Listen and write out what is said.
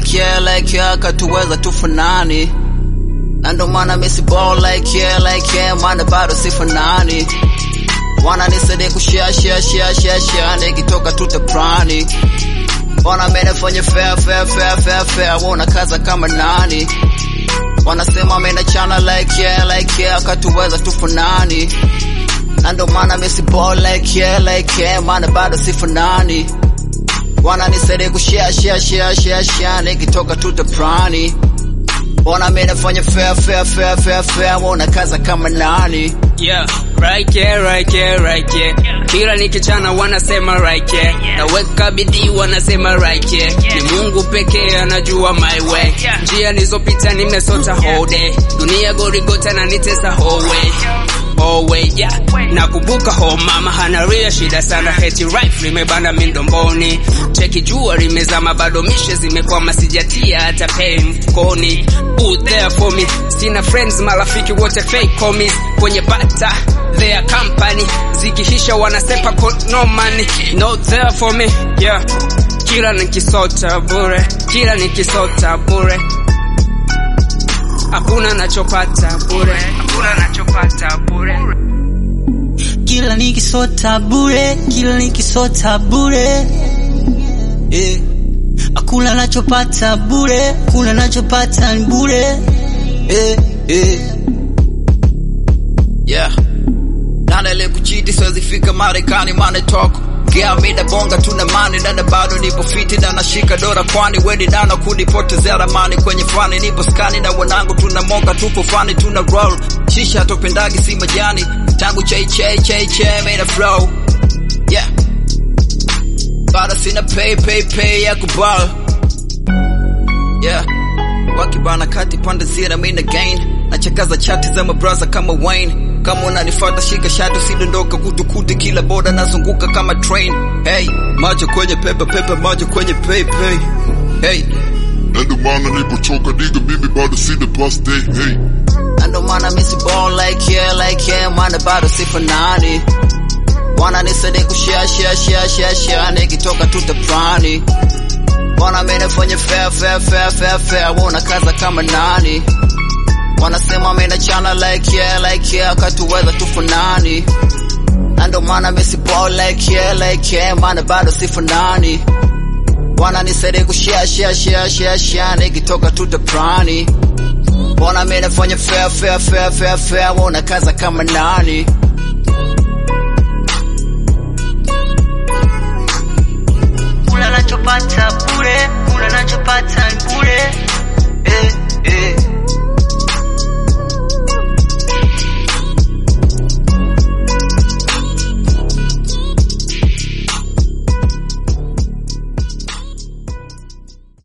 like yeah, like yeah, katuweza tufanani na ndo maana misi ball like yeah, like yeah, maana bado sifanani wana nisaidia kushare share share share share nikitoka tutaprani wana menefanya fair fair fair fair fair wona kaza kama nani wanasema mena chana like yeah, like yeah, katuweza tufanani na ndo maana misi ball like yeah, like yeah, maana bado sifanani wana nisaidia kushare share share share share nikitoka tutaprani Ona mimi nafanya fair fair fair fair fair wona kaza kama nani Yeah, right yeah, right yeah, right yeah. Kila nikichana wanasema right yeah. Naweka bidii wanasema right yeah. Ni Mungu pekee anajua my way. Njia nilizopita nimesota whole day. Dunia gorigota na nitesa whole way. Whole way, yeah. Nakumbuka ho mama hana ria shida sana heti right limebana mindomboni. Cheki jua limezama bado mishe zimekwama sijatia hata pay mfukoni. Put there for me. Sina friends marafiki wote fake homies kwenye bata their company zikihisha wanasepa ko no money no there for me yeah kila nikisota bure kila nikisota bure hakuna nachopata bure hakuna nachopata bure kila nikisota bure, kila nikisota bure eh. Hakuna nachopata bure, kuna nachopata ni bure eh, eh. yeah nane ile kuchiti siwezi fika Marekani mane talk Gea mida bonga tuna mani dada bado nipo fiti na nashika dora kwani weni nana kunipotezea ramani kwenye fani nipo skani na wanangu tuna moka tupo fani tuna roll shisha topendagi si majani tangu chei chei chei chei made a flow yeah bado sina pay pay pay ya kubal yeah wakibana kati pande zira mina gain nachakaza chati za mabraza kama Wayne kama unanifuata shika shati usidondoka kutukuti kila boda nazunguka kama train hey macho kwenye pepe pepe macho kwenye pay pay hey Na ndo maana nilipotoka diga mimi bado sina past day hey na ndo maana misi ball like yeah like yeah maana bado sifanani wana nisaidia kushare share share share share nikitoka tutaprani wana mimi nafanya fair fair fair fair fair wona kaza kama nani wanasema mimi chana like yeah like yeah katuweza tufanani na ndo maana misi ball like yeah like yeah maana bado sifanani wana nisaidia kushare share share share share nikitoka tutaprani Bona mimi nafanya fair fair fair fair fair wona kaza kama nani Kuna nachopata bure,